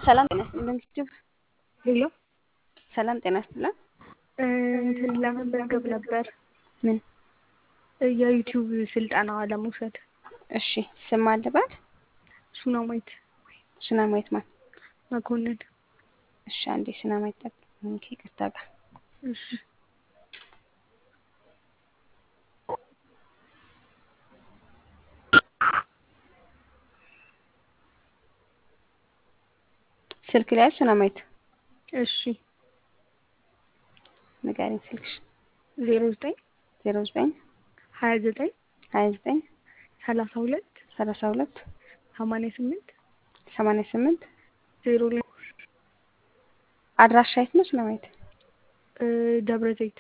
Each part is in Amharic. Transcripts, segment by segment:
ሰላም ጤና ይስጥልን ዩቲዩብ ሄሎ ሰላም ጤና ይስጥልን። እንትን ለመመዝገብ ነበር ምን? የዩቲዩብ ስልጠና ለመውሰድ። እሺ ስም አለባት? ሱናማይት ሱናማይት ማን? መኮንን። እሺ አንዴ ሱናማይት ጠብቂኝ ከይቅርታ ጋር እሺ ስልክ ላይ ሱናማይት እሺ ንገሪኝ ስልክሽ። ዜሮ ዘጠኝ ዜሮ ዘጠኝ ሀያ ዘጠኝ ሀያ ዘጠኝ ሰላሳ ሁለት ሰላሳ ሁለት ሰማንያ ስምንት ሰማንያ ስምንት ዜሮ ላይ አድራሻ የት ነው ሱናማይት? ደብረ ዘይት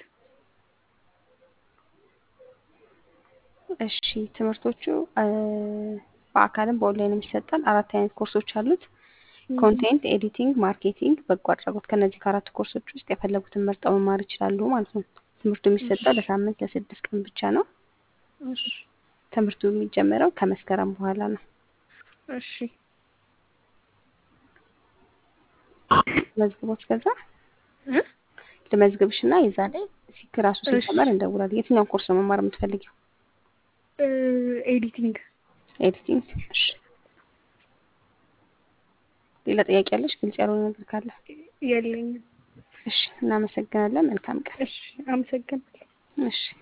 እሺ ትምህርቶቹ በአካልም በኦንላይንም ይሰጣል። አራት አይነት ኮርሶች አሉት። ኮንቴንት ኤዲቲንግ፣ ማርኬቲንግ፣ በጎ አድራጎት። ከነዚህ ከአራት ኮርሶች ውስጥ የፈለጉትን መርጠው መማር ይችላሉ ማለት ነው። ትምህርቱ የሚሰጠው ለሳምንት ለስድስት ቀን ብቻ ነው። እሺ ትምህርቱ የሚጀምረው ከመስከረም በኋላ ነው። እሺ መዝግቦት ከዛ እ ልመዝግብሽ እና የዛ ላይ ሲክ ራሱ ሲጀመር እንደውላለን። የትኛውን ኮርስ ነው መማር የምትፈልጊው? ኤዲቲንግ ኤዲቲንግ። እሺ ሌላ ጥያቄ ያለሽ? ግልጽ ያልሆነ ነገር ካለ? የለኝም። እሺ እናመሰግናለን። መልካም ቀን። እሺ አመሰግናለሁ። እሺ